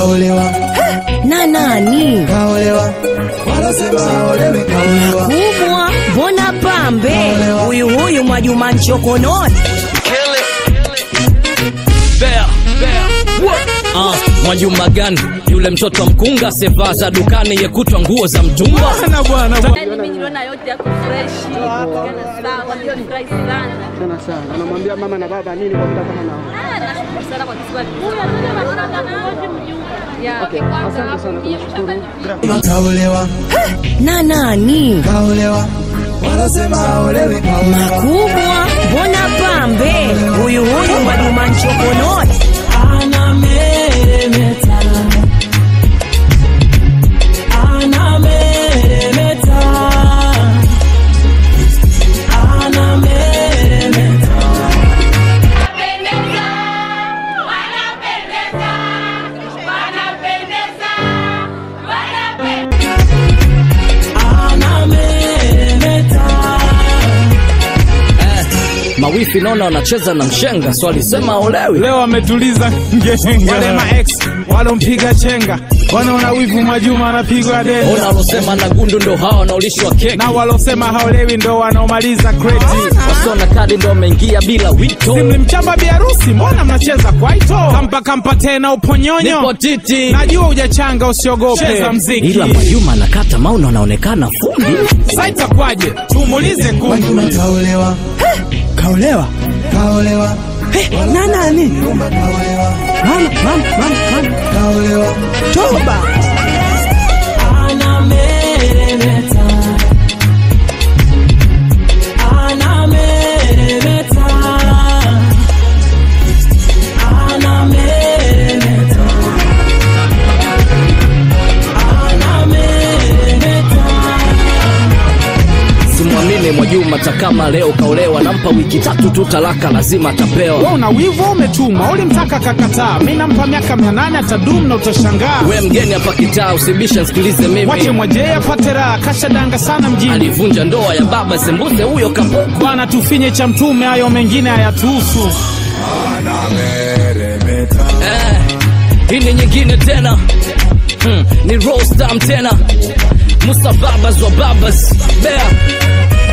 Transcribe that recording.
kaolewa na nani kaolewa wanasema haolewi kaolewa kubwa mbona pambe huyu huyu mwajuma nchokononi Bea, bea. Ah, Mwajuma gani yule mtoto wa mkunga sevaa za dukani yekutwa nguo za mtumba Yaani mimi niliona yote yako fresh. Yana sawa, ndio nifurahi sana. sana sana. Anamwambia mama na baba nini kwa muda kama nao. Ah, nashukuru sana kwa Kiswahili. Huyu anasema sana wote mjumbe. Ya, Asante sana, tunashukuru. kaolewa na nani kaolewa wanasema haolewi kaolewa kubwa mbona pambe huyu huyu mwajuma nchokononi mawifi naona wanacheza na mshenga swali sema olewi leo ametuliza ngenga wale maex walompiga chenga wanaona wivu Mwajuma anapigwa deni ona walosema na gundu ndo hawa wanaolishwa keki na walosema haolewi ndo wanaomaliza kreti wasona kadi ndo wameingia bila wito simlimchamba biharusi mbona mnacheza kwaito kampa kampa tena uponyonyo nipo titi najua ujachanga usiogope cheza mziki ila Mwajuma anakata mauna anaonekana fundi sa itakwaje tumuulize kundu Mwajuma kaolewa Kaolewa. kaolewa Na nani? Mwajuma kaolewa Mama, mama, mama, mama. kaolewa Toba. simwamini Mwajuma takama leo kaolewa nampa wiki tatu tu talaka lazima atapewa Wewe una wivu au umetuma ulimtaka kakataa mi nampa miaka mia nane atadum na utashangaa we mgeni hapa kitaa usibisha nsikilize wache mimi mwajee apate raha kashadanga sana mjini alivunja ndoa ya baba sembuse huyo kapuku bwana tufinye cha mtume hayo mengine hayatuhusu eh, hii ni nyingine tena hmm, ni rostam tena musa babas wa babas bea